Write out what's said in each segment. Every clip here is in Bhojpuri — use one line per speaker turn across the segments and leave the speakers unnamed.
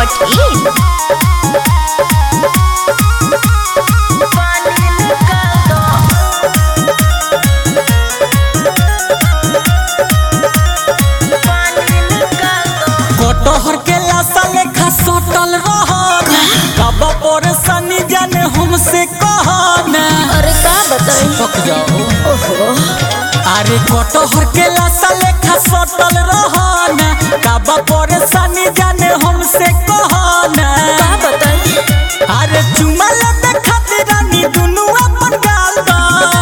Bhopal.in.
कटहर के लाशा लेखा सटल रहन कब पर सनी जाने हमसे कहना
अरे का बताई
पक जाओ
ओहो
अरे कटहर के लाशा लेखा सटल रहन कब पर सनी जाने हमसे कहना
का बताई
अरे चुमा लेते खातिर रानी दुनू अपन गाल दा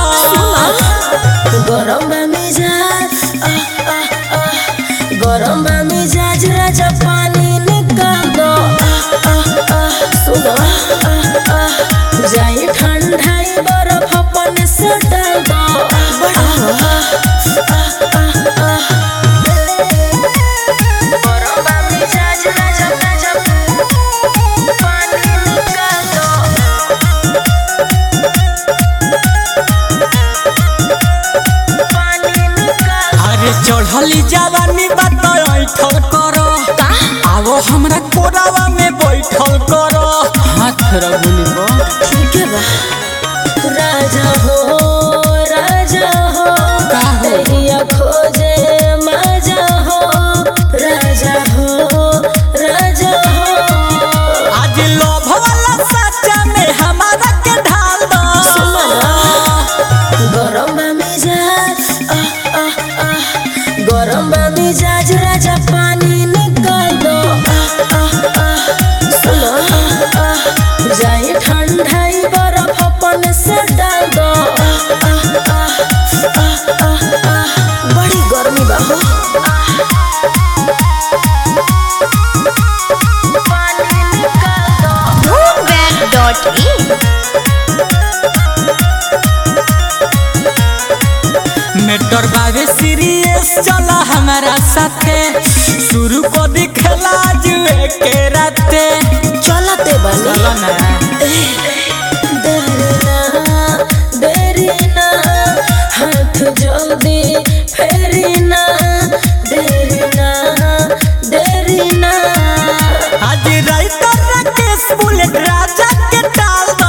गरम बा मिजाज आह, आह, आह। गरम बा मिजाज राजा पानी निकाल दो आह, आह, आह। सुनो आह, आह। जाई ठंडाई बर्फ अपन से डाल दो आह, आह, आह, आह, आह। गरम बा मिजाज राजा राजा पानी निकाल दो पानी निकाल
अरे चढ़ली जवानी बात ऐठल करो
का
आवो हमरा कोरावा में बैठल करो हाथ रगुली बा
ठीक है बा राजा हो राजा हो
का हो?
दरिया खोजे मजा हो राजा हो राजा हो
आज लोभ वाला सच्चा में हमारा के ढाल दो
गरम बा मिजाज आह, आह, आह। गरम बा मिजाज राजा पानी निकाल दो आह, आह, आह। सुनो आह, आह। जाई ठंडाई बर्फ अपन से डाल दो आह, आह, आह, आह, आह, आह। बड़ी गर्मी बा हो पानी निकाल दो
Bhopal.in.
मेटर बावे सीरियस चला हमारा साथे शुरू को दिखला जुए के राते
चलते बनी
चलो ना
देरी ना देरी ना हाथ जल्दी फेरी ना देरी ना देरी ना
आज राइटर राकेश बुलेट राजा के टाल दो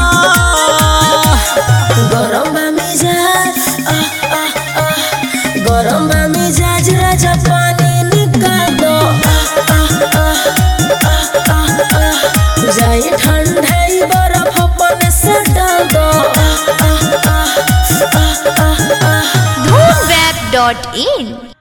गरम बा मिजाज आह, आह, आह। गरम बा मिजाज राजा पानी निकाल दो आह, आह, आह, आह, आह, आह। जाई ठंडाई बर्फ अपन से डाल दो आह, आह, आह, आह, आह, आह।
Bhopal.in.